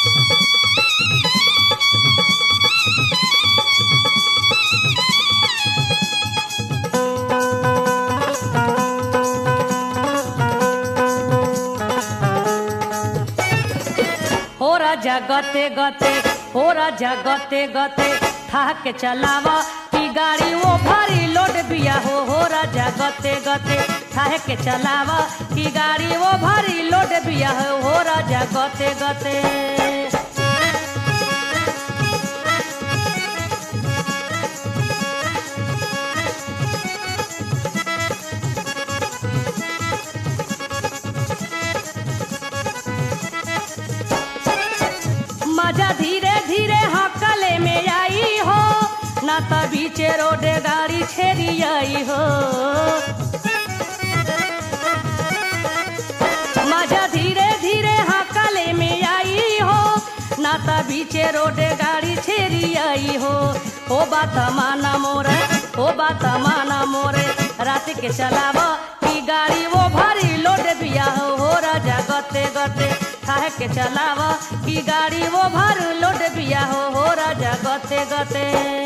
हो राजा गते गते हो राजा गते गते थाक के चलावा की गाड़ी वो भारी लोड बिया हो हो राजा गते गते थाक के चलावा की गाड़ी वो भारी लोड बिया हो हो राजा गते गते मजा धीरे धीरे हकले में आई हो ना त बीचे रोड गाड़ी छेड़ी आई हो मजा धीरे धीरे हकले में आई हो ना त बीचे रोड गाड़ी छेड़ी आई हो ओ बात माना मोरे ओ बात माना मोरे रात के चलावा की गाड़ी वो भारी लोड बिया हो हो राजा गते गते खाए के चलावा की गाड़ी वो भर लोड बिया हो हो राजा गते गते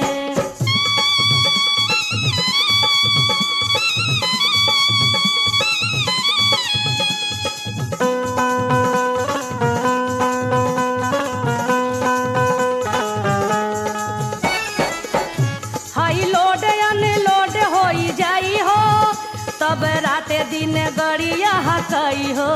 हाई लोड अनलोड होई जाई हो तब राते दिन गड़िया हकई हो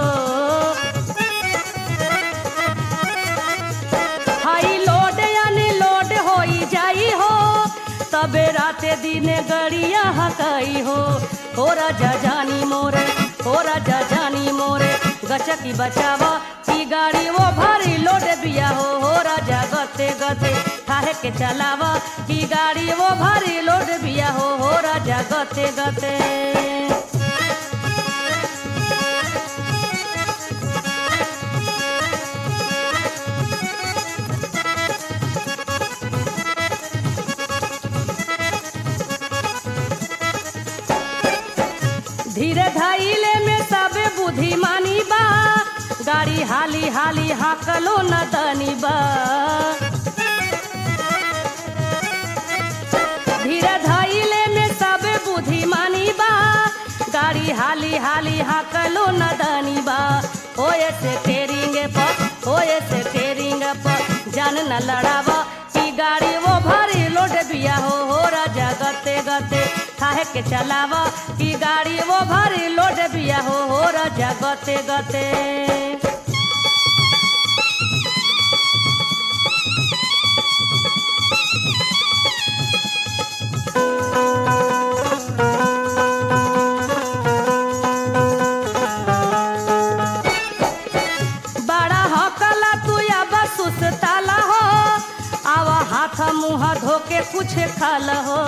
हाई लोड अनलोड होई जाई हो तब राते दिन गड़िया हकई हो हो राजा जानी मोरे हो राजा जानी मोरे गचकी बचावा की गाड़ी वो भारी लोड बिया हो हो राजा गते गते खाए के चलावा की गाड़ी वो भारी लोड बिया हो हो राजा गते गते धीरे धैले में सब बुद्धिमानी बा गाड़ी हाली हाली हाकलो न दनी बा धीरे धैले में सब बुद्धिमानी बा गाड़ी हाली हाली हाकलो न दनी बा ओए से टेरिंग पर ओए से टेरिंग पर जान न लड़ावा की गाड़ी वो भारी लोड बिया हो हो राजा गते गते खाए के चलावा की गाड़ी वो भारी लोड बिया हो हो राजा गते गते बड़ा हकला तू अब सुस्ताला हो आवा हाथ मुंह धोके कुछ खाल हो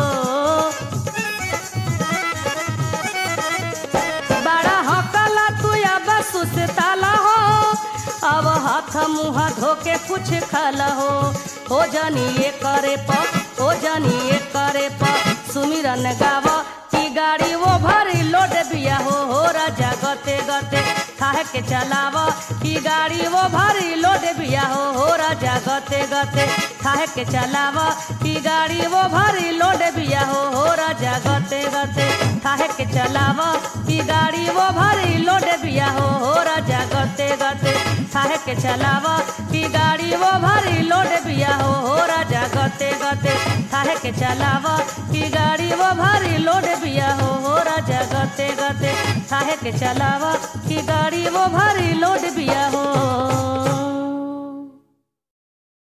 बड़ा हकला तू अब सुस्ताला हो अब हाथ मुंह धोके कुछ खाल हो हो जानी ये करे प हो जानी ये करे प सुमिरन गावा की गाड़ी वो भारी लोड बिया हो हो राजा गते गते खाए के चलावा की गाड़ी वो भारी लोड बिया हो हो राजा गते गते खाए के चलावा की गाड़ी वो भारी लोड बिया हो हो राजा गते गते खाए के चलावा की गाड़ी वो भारी लोड बिया हो हो राजा गते गते खाए के चलावा की गाड़ी वो भारी लोड बिया हो हो राजा गते गते खाए के चलावा की गाड़ी वो भारी लोड बिया हो हो राजा गते गते खाए के चलावा की गाड़ी वो भारी लोड बिया हो